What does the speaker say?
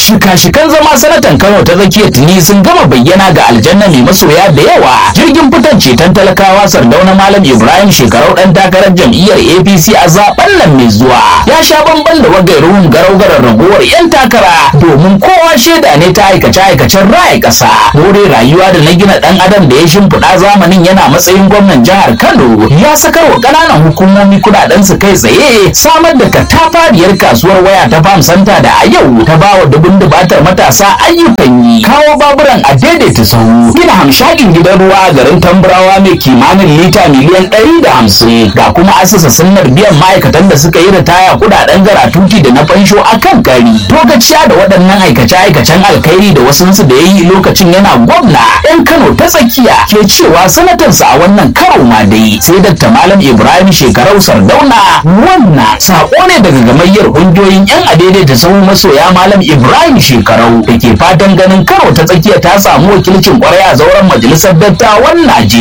shika-shikan zama sanatan kano ta tsakiyar tuni sun gama bayyana ga aljanna mai masoya da yawa jirgin fitan ceton talakawa sardauna malam ibrahim shekarau dan takarar jam'iyyar apc a zaben nan mai zuwa ya sha bamban da wagairuhun garau-garar raguwar yan takara domin kowa shaida ne ta aikace-aikacen raya ƙasa more rayuwa da na gina dan adam da ya shimfiɗa zamanin yana matsayin gwamnan jihar kano ya sakar wa ƙananan hukumomi kuɗaɗen su kai tsaye samar da katafariyar kasuwar waya ta fam santa da a yau ta bawa dubun dubatar matasa ayyukan yi kawo baburan a daidaita sahu gina hamshakin gidan ruwa a garin tamburawa mai kimanin lita miliyan ɗari da hamsin ga kuma asasa sunnar biyan ma'aikatan da suka yi ritaya kuɗaɗen garatuti da na fansho a kan kari togaciya da waɗannan aikace-aikacen alkhairi da wasunsu da ya yi lokacin yana gwamna yan kano ta tsakiya ke cewa sanatansa a wannan karo ma dai sai dakta malam ibrahim shekarau sardauna wannan sako ne daga gamayyar ƙungiyoyin yan adaidaita sahu masoya malam ibrahim shekarau da ke fatan ganin karo ta tsakiya ta samu wakilcin kwarai a zauren majalisar dattawan najeriya